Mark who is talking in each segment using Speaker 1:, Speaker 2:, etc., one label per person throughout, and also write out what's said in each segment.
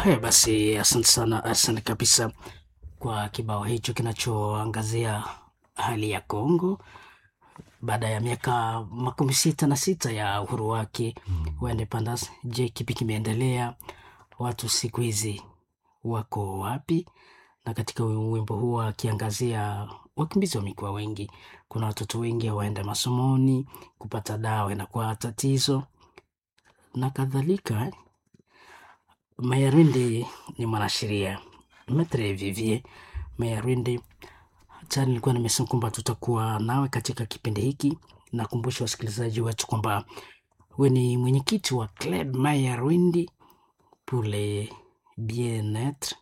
Speaker 1: Haya basi, asante sana, asante kabisa kwa kibao hicho kinachoangazia hali ya Kongo baada ya miaka makumi sita na sita ya uhuru wake wa independence. Je, kipi kimeendelea? Watu siku hizi wako wapi? Na katika wimbo huu akiangazia wakimbizi wamekuwa wengi, kuna watoto wengi hawaenda masomoni, kupata dawa inakuwa tatizo na kadhalika. Mayarwindi ni mwanasheria Metre Vivier Mayarwindi. Tayari nilikuwa nimesema kwamba tutakuwa nawe katika kipindi hiki. Nakumbusha wasikilizaji wetu kwamba we ni mwenyekiti wa Club Mayarwindi pour le bien-etre.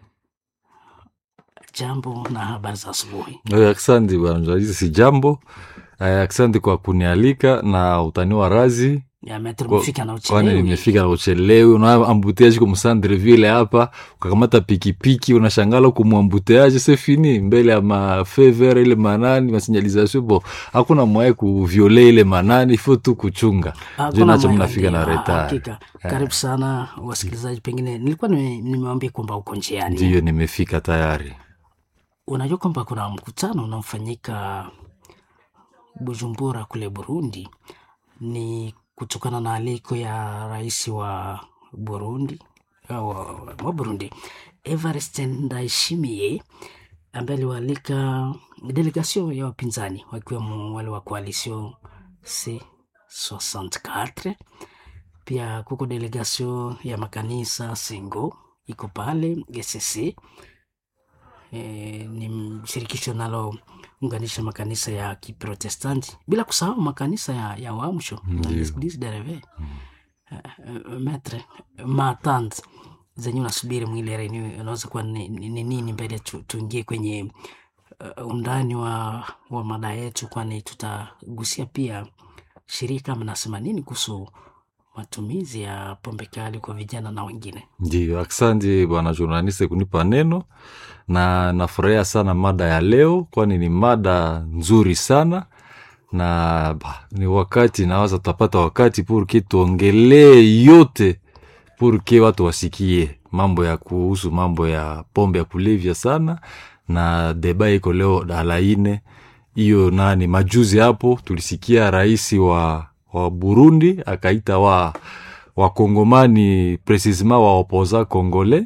Speaker 1: Jambo na habari za asubuhi.
Speaker 2: Eh, Asante bwana journalist, si jambo. Eh, Asante kwa kunialika na utaniwa razi
Speaker 1: Ya Metre
Speaker 2: Kwa-
Speaker 1: umefika na
Speaker 2: kwani
Speaker 1: uchelewi.
Speaker 2: nimefika na uchelewi. Unaona ambuteaji kwa msandre vile hapa, ukakamata pikipiki unashangala huku mwambuteaji se fini mbele ya mafever ile manani masinyalizasio bo, hakuna mwae kuviole ile manani fo tu kuchunga
Speaker 1: Hakuna
Speaker 2: juu nacho
Speaker 1: mwaya
Speaker 2: mnafika na
Speaker 1: ndio,
Speaker 2: retard.
Speaker 1: Hakika. Karibu sana wasikilizaji, pengine nilikuwa nime- nimewambia kwamba uko njiani.
Speaker 2: Ndiyo nimefika tayari.
Speaker 1: Unajua kwamba kuna mkutano unaofanyika Bujumbura kule Burundi, ni kutokana na aliko ya rais wa Burundi wa, wa, wa Burundi Evariste Ndayishimiye ambaye aliwaalika delegasio ya wapinzani wakiwemo wale wa coalition C64 pia kuko delegasio ya makanisa Sengo iko pale GCC e, ni shirikisho linalounganisha makanisa ya Kiprotestanti bila kusahau makanisa ya, ya Uamsho
Speaker 2: Ndiyo.
Speaker 1: dereve metre matante zenye unasubiri mwile reni unaweza kuwa ni ni- ni nini mbele tu, tuingie kwenye uh, undani wa, wa mada yetu, kwani tutagusia pia shirika mnasema nini kuhusu matumizi ya pombe kali kwa vijana na wengine.
Speaker 2: Ndio, asante bwana journaliste kunipa neno, na nafurahia sana mada ya leo, kwani ni mada nzuri sana na bah, ni wakati nawaza tutapata wakati purke tuongelee yote purke watu wasikie mambo ya kuhusu mambo ya pombe ya kulevya sana, na deba iko leo dalaine hiyo nani. Majuzi hapo tulisikia rais wa, wa Burundi akaita wa wakongomani precisement wa opoza congolais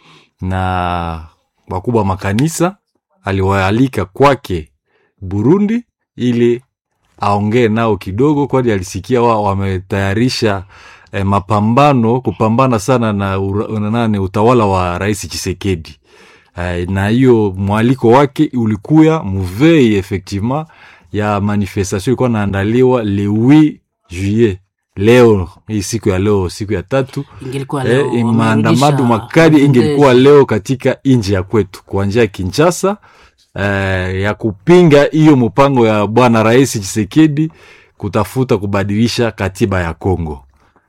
Speaker 2: na wakubwa makanisa aliwaalika kwake Burundi ili aongee nao kidogo, kwani alisikia wao wametayarisha eh, mapambano kupambana sana na ura, na nani utawala wa Rais Chisekedi. Eh, na hiyo mwaliko wake ulikuya muvei effectivement ya manifestation ilikuwa naandaliwa le 8 juillet leo hii siku ya leo siku ya tatu
Speaker 1: Ingelikuwa leo
Speaker 2: eh, maandamano
Speaker 1: wamerudisha
Speaker 2: makali ingelikuwa
Speaker 1: mafundisho.
Speaker 2: leo katika nchi ya kwetu kuanzia Kinshasa eh, ya kupinga hiyo mpango ya bwana rais Chisekedi kutafuta kubadilisha katiba ya Kongo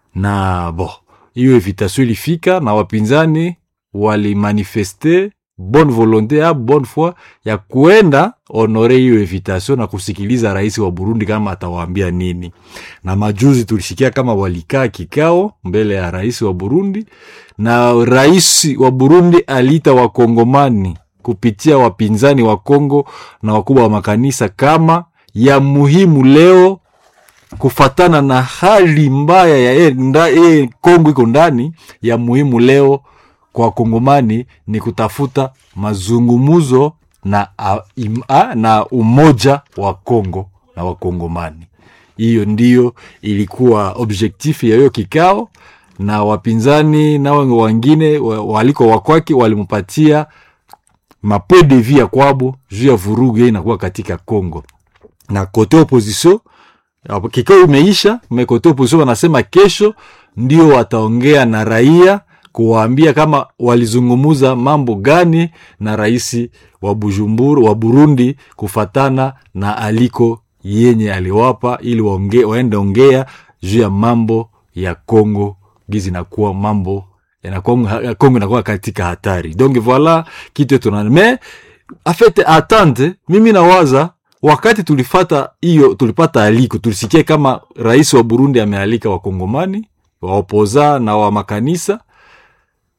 Speaker 2: na bo hiyo invitation ilifika na wapinzani walimanifeste bonne volonté ya bonne foi ya kuenda honore hiyo invitation na kusikiliza rais wa Burundi kama atawaambia nini. Na majuzi tulisikia kama walikaa kikao mbele ya rais wa Burundi, na rais wa Burundi aliita wakongomani kupitia wapinzani wa Kongo na wakubwa wa makanisa kama ya muhimu leo kufatana na hali mbaya ya e, nda, e, Kongo iko ndani ya muhimu leo kwa wakongomani ni kutafuta mazungumuzo na, a, im, a, na umoja wa Kongo na wakongomani. Hiyo ndiyo ilikuwa objektifu ya hiyo kikao, na wapinzani na wengine wa- waliko wakwake walimpatia mapo de vie ya kwabo juu ya vurugu hiyo inakuwa katika Kongo na kote opposition hapo kikao imeisha, mekote opposition wanasema kesho ndio wataongea na raia kuwaambia kama walizungumuza mambo gani na rais wa Bujumbura wa Burundi kufatana na aliko yenye aliwapa ili waonge, waende ongea juu ya mambo ya Kongo gizi nakuwa mambo inakuwa Kongo inakuwa katika hatari. Donc voilà kitu tuna mais en fait attente, mimi nawaza wakati tulifata hiyo tulipata aliko tulisikia kama rais wa Burundi amealika wakongomani waopoza na wa makanisa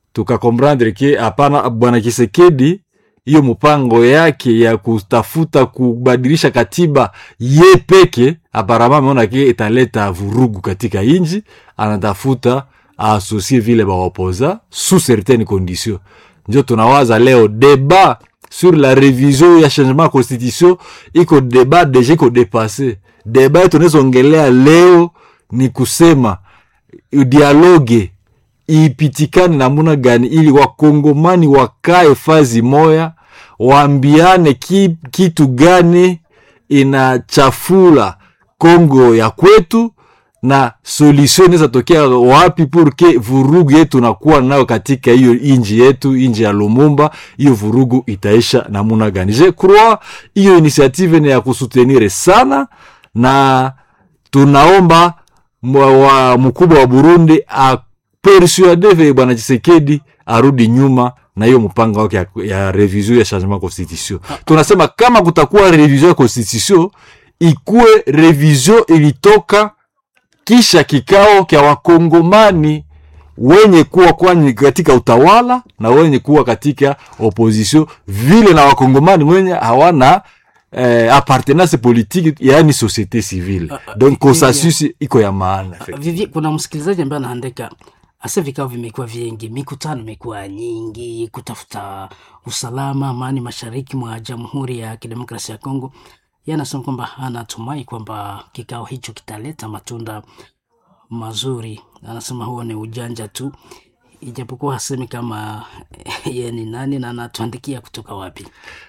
Speaker 2: tukakomprendre ke hapana bwana kisekedi hiyo mpango yake ya kutafuta kubadilisha katiba ye peke aparama ameona ke italeta vurugu katika inji anatafuta aasosie vile bawapoza sous certaines conditions njo tunawaza leo debat sur la révision ya changement ya constitution iko debat deja iko dépassé debat yetu tunawezongelea leo ni kusema dialogue ipitikane namuna gani ili wakongomani wakae fazi moya waambiane ki, kitu gani inachafula kongo ya kwetu na solution inaweza tokea wapi purke vurugu yetu nakuwa nayo katika hiyo inji yetu inji ya lumumba hiyo vurugu itaisha namuna gani je crois hiyo initiative ni ya kusutenire sana na tunaomba mwa- wa mkubwa wa burundi apersuade vile bwana chisekedi arudi nyuma na hiyo mpango wake ya, ya revision ya changement constitution tunasema kama kutakuwa revision ya constitution ikuwe revision ilitoka kisha kikao kya wakongomani wenye kuwa kwani katika utawala na wenye kuwa katika opposition vile na wakongomani wenye hawana eh, appartenance politique yaani société civile
Speaker 1: Ah, ah,
Speaker 2: donc
Speaker 1: vi-
Speaker 2: consensus iko ya maana
Speaker 1: Vivi, kuna msikilizaji ambaye anaandika asa vikao vimekuwa vingi, mikutano imekuwa nyingi kutafuta usalama, amani mashariki mwa Jamhuri ya Kidemokrasia ya Kongo. Yeye anasema kwamba anatumai kwamba kikao hicho kitaleta matunda mazuri. Anasema huo ni ujanja tu, ijapokuwa hasemi kama yeye ni nani na anatuandikia kutoka wapi.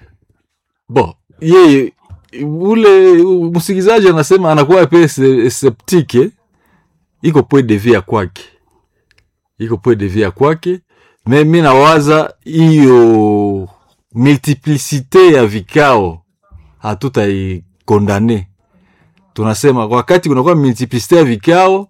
Speaker 2: bon yeye ule msikilizaji anasema anakuwa pe se- septike iko point de vue ya kwake iko point de vue ya kwake me mi nawaza hiyo multiplicite ya vikao hatutaikondane tunasema wakati kunakuwa multiplicite ya vikao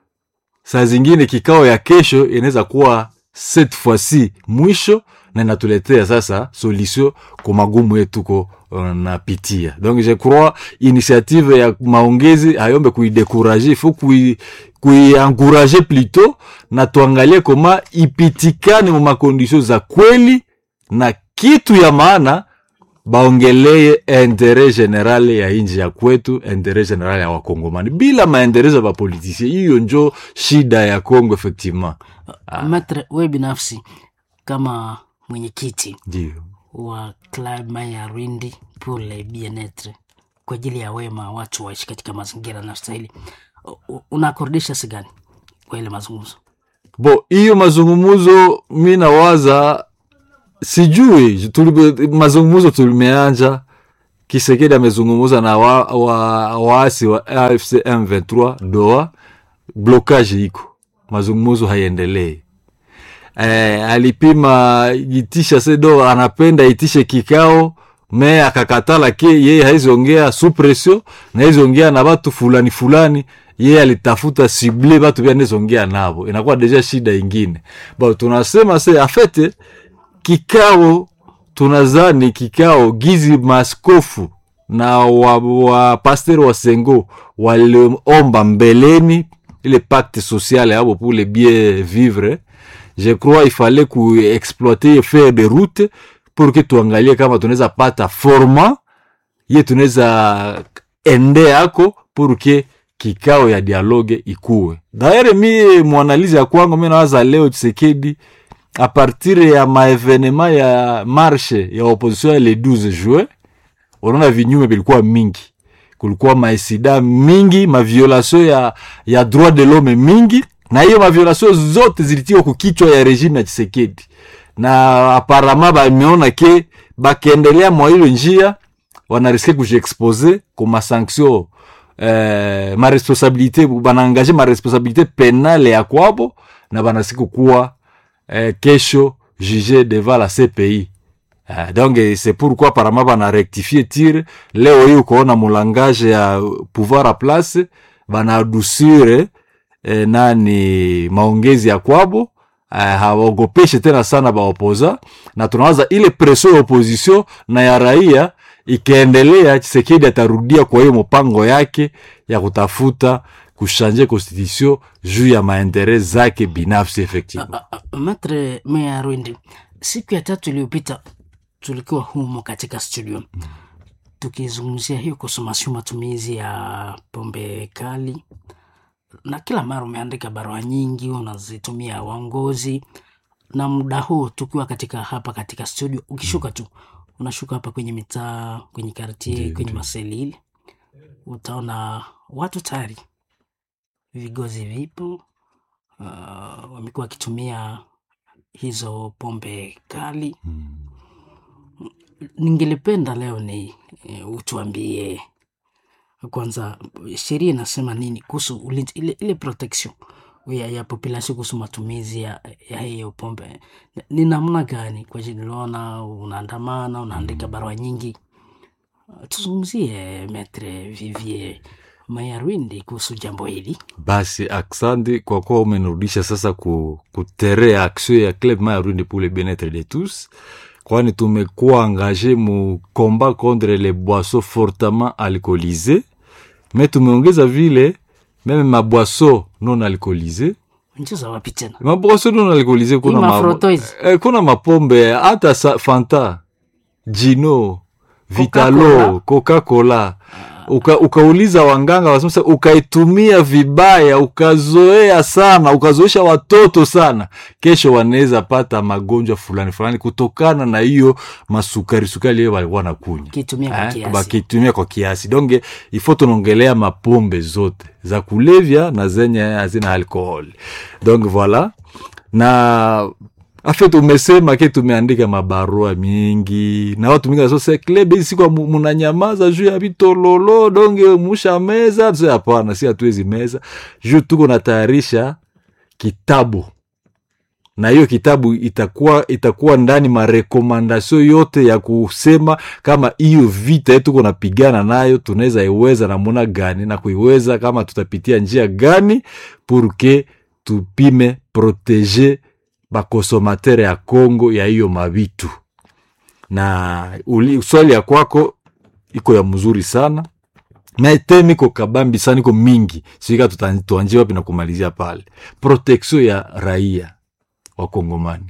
Speaker 2: saa zingine kikao ya kesho inaweza kuwa cette fois-ci mwisho na inatuletea sasa solution kwa magumu yetu ko uh, napitia donc je crois initiative ya maongezi hayombe kuidekurager il faut kui kuiencourager plutôt na tuangalie koma ipitikane mu makondisio za kweli na kitu ya maana baongelee intere general ya inji ya kwetu intere general ya wakongomani bila maendeleo ya bapolitisie hiyo njo shida ya congo effectivement
Speaker 1: Matre, we binafsi kama mwenyekiti
Speaker 2: ndio
Speaker 1: wa Club Maya Rwindi pour le bien-etre kwa ajili ya wema watu waishi katika mazingira yanayostahili, U- unakordisha sigani kwa ile mazungumzo?
Speaker 2: bo hiyo mazungumuzo mi nawaza sijui tuli, mazungumuzo tulimeanja kisekedi amezungumuza na waasi wa, waasi wa afc m23 doa blokage iko mazungumuzo haiendelee eh, alipima itisha sedo anapenda itishe kikao me akakatala ke yeye haiziongea sous pression na haiziongea na batu fulani fulani yeye alitafuta sible batu bia nezongea nabo inakuwa deja shida ingine bo tunasema se afete kikao tunazani kikao gizi maskofu na wa, wa pasteur wa sengo waliomba mbeleni ile pacte social yabo pour le bien vivre je crois il fallait kuexploiter faire de route pour que tuangalie kama tunaweza pata forma ye tunaweza ende yako pour que kikao ya dialogue ikuwe daere mi mwanalizi ya kwangu mi nawaza leo chisekedi a partir ya maevenema ya marshe ya opposition ya le 12 juin unaona vinyume vilikuwa mingi kulikuwa maesida mingi maviolation ya, ya droit de l'homme mingi na hiyo maviolation zote zilitiwa kukichwa ya regime ya chisekedi na aparama bameona ke bakiendelea mwa hilo njia wanariske kujiexpose ku masanction eh, maresponsabilité banaangaje maresponsabilité penale ya kwabo na banariske kukuwa eh, kesho juge devant la cpi Uh, donc eh, c'est pourquoi apparemment bana rectifier tir leo hii ukoona mulangage ya pouvoir a place banadusire eh, nani maongezi ya kwabo uh, hawaogopeshe tena sana baopoza na tunawaza ile preso ya opposition na ya raia ikiendelea chisekedi atarudia kwa hiyo mpango yake ya kutafuta kushanje constitution juu ya maentere zake binafsi effectivement
Speaker 1: Ah, ah, Maitre Meya Rwindi, siku ya tatu iliyopita tulikuwa humo katika studio tukizungumzia hiyo kusomasiu matumizi ya pombe kali, na kila mara umeandika barua nyingi unazitumia waongozi, na muda huu tukiwa katika hapa katika studio, ukishuka tu unashuka hapa kwenye mitaa, kwenye kartie, kwenye maselili, utaona watu tayari vigozi vipo uh, wamekuwa wakitumia hizo pombe kali. Ningelipenda leo ni e, utuambie kwanza, sheria inasema nini kuhusu ulinzi, ile, ile protection ya, ya population kuhusu matumizi ya, ya hiyo pombe ni namna gani? Kwa jini niliona unaandamana, unaandika barua nyingi. Uh, Tuzungumzie Metre Vivier Mayarwindi kuhusu jambo hili.
Speaker 2: basi aksandi kwa kuwa umenirudisha sasa ku, kutere action ya club mayarundi pour le bien-être de tous kwani tumekuwa engage mu combat contre les boissons fortement alcoolisées me tumeongeza vile meme maboisson non alcoolisées
Speaker 1: Nchi wapi tena?
Speaker 2: maboisson non alcoolisées kuna,
Speaker 1: Hii
Speaker 2: ma,
Speaker 1: mafroto hizi.
Speaker 2: eh, kuna mapombe hata sa, fanta jino vitalo
Speaker 1: Coca-Cola.
Speaker 2: coca-cola uka, ukauliza wanganga wasema ukaitumia vibaya ukazoea sana ukazoesha watoto sana kesho wanaweza pata magonjwa fulani fulani kutokana na hiyo masukari sukari hiyo walikuwa nakunywa
Speaker 1: Kitumia kwa
Speaker 2: Eh,
Speaker 1: kiasi.
Speaker 2: bakitumia kwa kiasi donge ifo tunaongelea mapombe zote za kulevya na zenye hazina alcohol donc voilà na afet umesema ke tumeandika mabarua mingi na watu mingi nasose klebe hizi siku mu- munanyamaza juu ya vitololo donge musha meza tuse hapana si hatuwezi meza juu tuko natayarisha kitabu na hiyo kitabu itakuwa itakuwa ndani marekomandasio yote ya kusema kama hiyo vita yetu tuko napigana nayo tunaweza iweza namuna gani na kuiweza kama tutapitia njia gani purke tupime protege bakonsomatere ya Kongo ya hiyo mavitu na uli, swali ya kwako iko ya mzuri sana na teme iko kabambi sana iko mingi sika tuanjie wapi na kumalizia pale protection ya raia wakongomani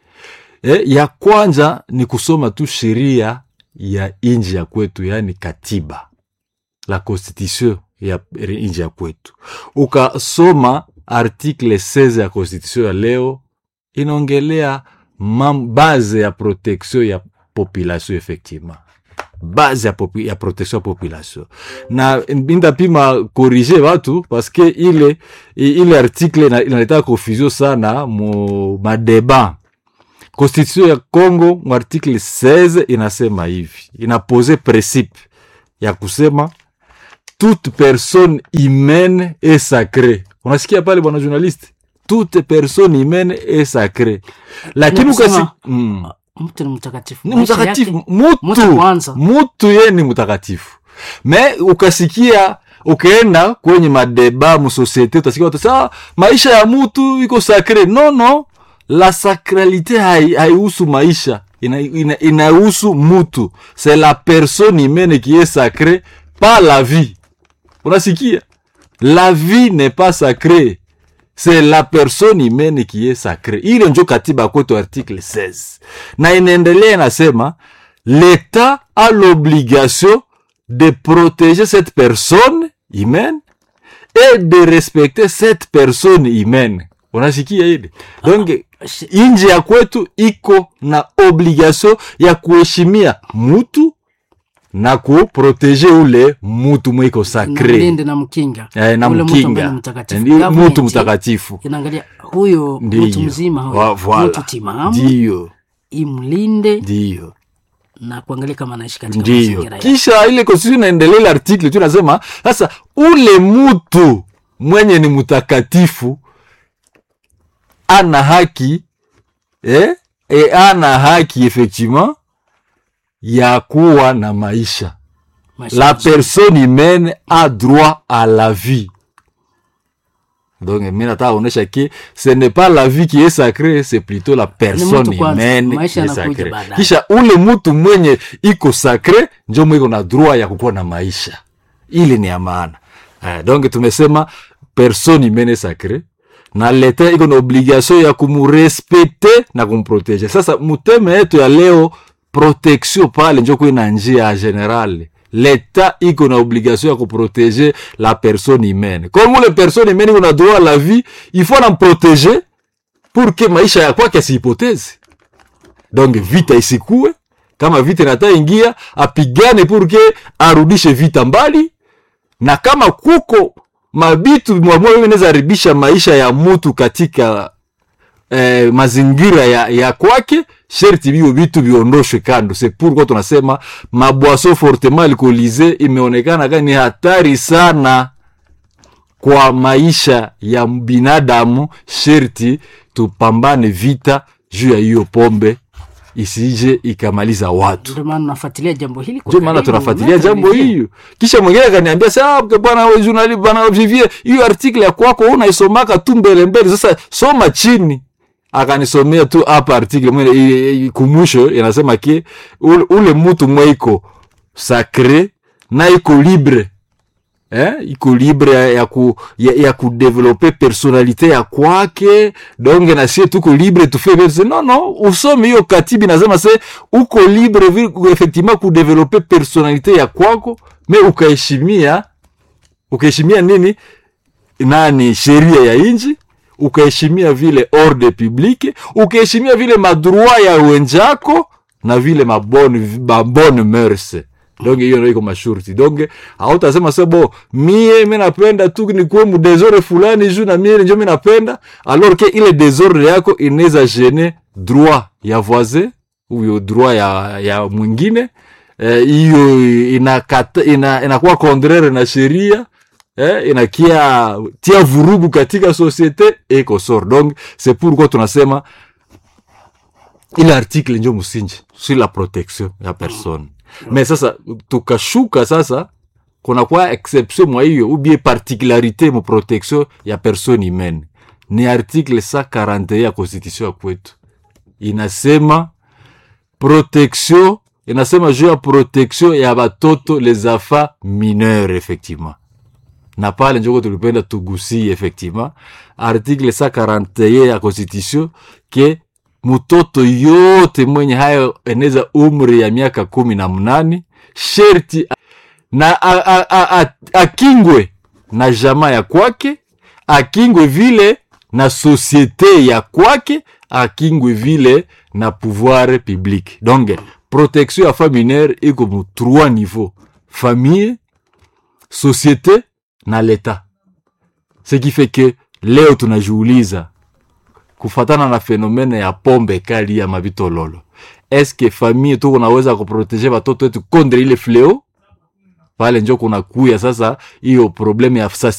Speaker 2: e, ya kwanza ni kusoma tu sheria ya inji ya kwetu yaani katiba la constitution ya inji ya kwetu ukasoma article 16 ya constitution ya leo inaongelea mam- base ya protection ya population effectivement base ya, popi, ya protection ya population na indapima korige watu paske ile i- ile article ina- inaleta confusion sana mu madeba constitution ya congo mu article 16 inasema hivi inapose principe ya kusema toute personne humaine est sacrée unasikia pale bwana journaliste toute personne humaine est sacrée lakini
Speaker 1: Ni kusema-
Speaker 2: ukasi mm.
Speaker 1: Mtu ni mtakatifu.
Speaker 2: ni
Speaker 1: Maisha
Speaker 2: mtakatifu
Speaker 1: yake-
Speaker 2: mutu
Speaker 1: mutu kwanza.
Speaker 2: mutu ye ni mtakatifu me ukasikia ukaenda kwenye madeba musosiete utasikia watu saa maisha ya mutu iko sakre no no la sacralité hai- haihusu maisha inahusu ina, inahusu mutu c'est la personne humaine qui est sacrée pas la vie unasikia la vie n'est pas sacrée c'est la personne humaine qui est sacrée ile njo katiba kwetu article 16 na inaendelea inasema l'état a l'obligation de protéger cette personne humaine et de respecter cette personne humaine unasikia ile donc
Speaker 1: shi-
Speaker 2: inji ya kwetu iko na obligation ya kuheshimia mutu na kuproteje ule mutu mwiko
Speaker 1: na
Speaker 2: sacre
Speaker 1: mlinde na mkinga
Speaker 2: eh, na
Speaker 1: Ule mtu ambaye
Speaker 2: mkinga
Speaker 1: ni mtakatifu.
Speaker 2: Ndi-
Speaker 1: Government
Speaker 2: mutu mtakatifu
Speaker 1: inaangalia huyo mtu
Speaker 2: ndiyo
Speaker 1: mzima
Speaker 2: Wa-
Speaker 1: huyo
Speaker 2: voilà.
Speaker 1: mtu timamu
Speaker 2: ndiyo
Speaker 1: imlinde
Speaker 2: ndiyo
Speaker 1: na kuangalia kama anaishi katika
Speaker 2: ndiyo
Speaker 1: mazingira ya
Speaker 2: kisha ile constitution inaendelea ile article tu nasema sasa ule mutu mwenye ni mtakatifu ana haki eh? E, ana haki effectivement ya kuwa na maisha
Speaker 1: maisha
Speaker 2: la
Speaker 1: mazuri.
Speaker 2: personne humaine a droit à la vie donc mi nataka kuonyesha ke ce n'est pas la vie qui est sacrée c'est plutôt la personne
Speaker 1: mtu kwanza,
Speaker 2: humaine qui
Speaker 1: maisha
Speaker 2: est
Speaker 1: yanakuja
Speaker 2: sacrée
Speaker 1: baadaye.
Speaker 2: kisha ule mtu mwenye iko sacré njo mwiko na droit ya kukuwa na maisha ili ni ya maana eh, donc tumesema personne humaine sacre na leta iko na obligation ya kumurespecte na kumprotege sasa muteme yetu ya leo protection pale njo kuina njia ya general leta iko na obligation ya kuprotege la personne humaine comme ule personne humaine iko na droit à la vie il faut namprotege pour que maisha ya kwake asipoteze donc vita isikue kama vita inata ingia apigane pour que arudishe vita mbali na kama kuko mabitu mwamwe inaweza haribisha maisha ya mutu katika eh, mazingira ya, ya kwake sherti vio vitu viondoshwe kando se pourquoi tunasema mabwaso fortement alcoolise imeonekana kani hatari sana kwa maisha ya binadamu sherti tupambane vita juu ya hiyo pombe isije ikamaliza watu
Speaker 1: ndio maana nafuatilia jambo hili kwa
Speaker 2: ndio maana
Speaker 1: karibu.
Speaker 2: tunafuatilia
Speaker 1: Maitre
Speaker 2: jambo
Speaker 1: Olivier,
Speaker 2: hiyo kisha mwingine akaniambia sa bwana we journali bwana Vivier hiyo article ya kwako unaisomaka tu mbele mbele sasa soma chini akanisomea tu hapa article mwene i- i- kumwisho inasema ke ule, ule mtu mweiko sacre na iko libre eh, iko libre ya, ya, ku, ya, ya kudevelope personalite ya kwake donge na sie tuko libre tufe vile no no usome hiyo katibi nasema se uko libre vile ku- effectivement kudevelope personalite ya kwako me ukaheshimia ukaheshimia nini nani sheria ya inji ukaheshimia vile ordre publique ukaheshimia vile madroit ya wenzako na vile mabone mabone mœurs donc hiyo ndio iko mashurti donc hautasema se bo mie mi napenda tu nikuwe mudesordre fulani juu na mie njo mi napenda alors que ile desordre yako inaweza gene droit ya voisin huyo droit ya, ya mwingine eh, hiyo inakata ina, inakuwa contraire na sheria eh, inakia tia vurugu katika societe eko sor donc c'est pourquoi tunasema ile article njo msinji sur la protection ya personne mais sasa tukashuka sasa kunakuwa exception mwa hiyo ubie particularité mu protection ya personne humaine ni article 141 ya constitution ya kwetu inasema protection inasema juu ya protection ya batoto les enfants mineurs effectivement na pale njoko tulipenda tugusie effectivement article 141 ya constitution ke mtoto yote mwenye hayo eneza umri ya miaka kumi na mnane sherti na a- a- a- a- akingwe na jamaa ya kwake akingwe vile na societe ya kwake akingwe vile na pouvoir public donc protection ya femme mineure iko mu trois niveau famille société na leta ce qui fait que leo tunajiuliza kufatana na fenomene ya pombe kali ya mabitololo eske famille tu unaweza kuprotege watoto wetu contre ile fleo pale njo kuna kuya sasa hiyo probleme ya